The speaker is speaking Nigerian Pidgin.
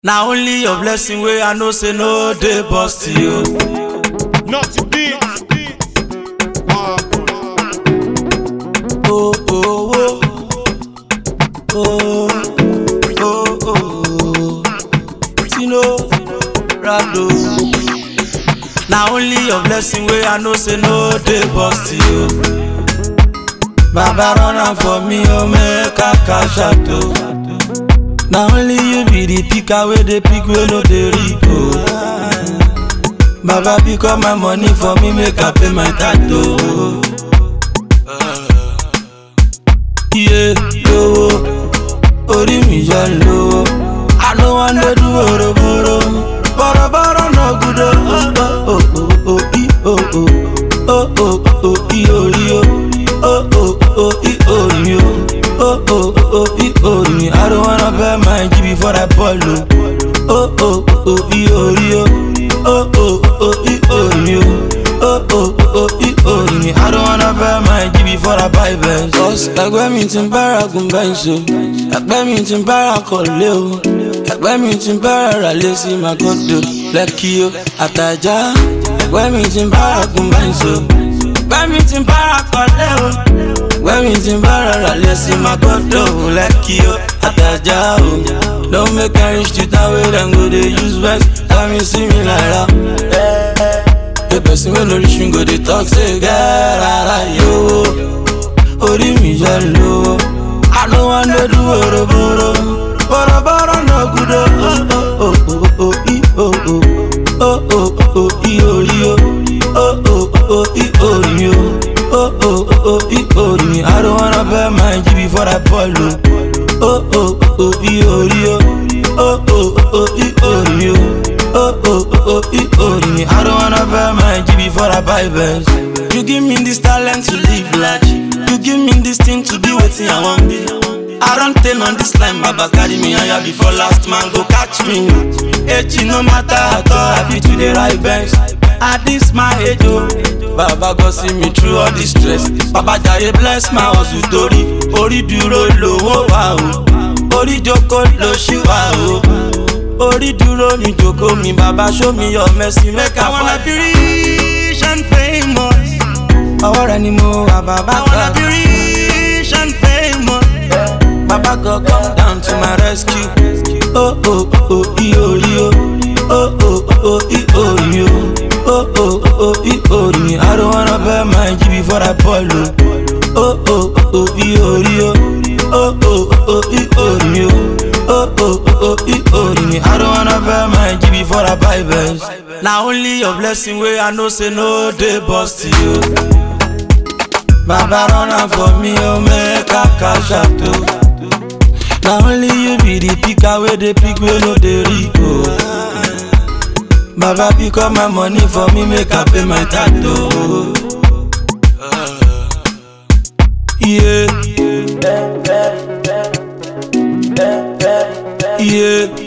na only your blessing wey i know say no dey burst you. Not to beat. Oh, oh, oh. Oh, oh, oh. Tino, Rado. Na only your blessing wey I know say no dey burst you. Baba run am for me, oh make I cash out oh. Na only you be the picker wey dey pick wey no dey reap oh. Baba pick up my money for me, make I pay my tattoo. iye lówó orí mi yọ lówó àná wọn lè dún bòròbòrò bọ̀rọ̀bọ̀rọ̀ náà gùdò ó ó ó ó í ó ó ó ó ó í orí ó ó ó ó í orí ó ó ó ó í orí mi I don't wanna bet my G before I ball ó ó ó ó í orí ó ó ó ó í orí ó ó ó ó í orí mi I don't wanna bet my G before I buy Benz. Cause ẹgbẹ́ mi ti ń bára gun Benz o, ẹgbẹ́ mi ti ń bára kọ̀lé o, ẹgbẹ́ mi ti ń bára ràlé sí Magodo, Lẹ́kì o, Àtàjà. Ẹgbẹ́ mi ti ń bára gun Benz o, ẹgbẹ́ mi ti ń bára kọ̀lé o, ẹgbẹ́ mi ti ń bára ràlé sí Magodo, Lẹ́kì o, Àtàjà o. Don't make I reach the town where dem go dey use vex, tell me see me like that. The person wey no reach me go dey talk say get rara yo. Orí mi yọ lówó. Àná wọn lè dún bòròbòrò. Bọ̀rọ̀bọ̀rọ̀ náà gùdò. Ó ó ó ó í ó ó. Ó ó ó í orí ó. Ó ó ó í orí ó. Ó ó ó í orí mi. I don't wanna bet my G before I ball o. Ó ó ó í orí ó. Ó ó ó í orí ó. Ó ó ó í orí mi. I don't wanna bet my G before I buy Benz. You give me this talent to live large. You give me this thing to be wetin I wan be. I don tell on this line, Baba carry me higher before last man go catch me. Age no matter at all, I fit to dey ride Benz. At this my age oh, Baba go see me through all this stress. Baba Jaye bless my hustle torí orí dúró lówó wá o. Orí jókòó ló ṣì wá o. Orí dúró mi jókòó mi, baba show me your mercy make I wanna be rich and famous. Ọwọ́ rẹ ni mo wà bàbá kan. I wanna be rich and famous. Baba God come down to my rescue. Oh oh oh i orí o. Oh oh oh i orí o. Oh oh oh i orí mi. I don't wanna bet my G before I ball o. Oh oh oh i orí o. Oh oh oh i orí mi o. Oh oh oh i orí mi. I don't wanna bet my G before I buy Benz. Na only your blessing wey I know say no dey burst you. Baba run am for me, oh make I cash out oh. Na only you be the picker wey dey pick wey no dey reap oh. Baba pick up my money for me, make I pay my tattoo. Yeah. Yeah.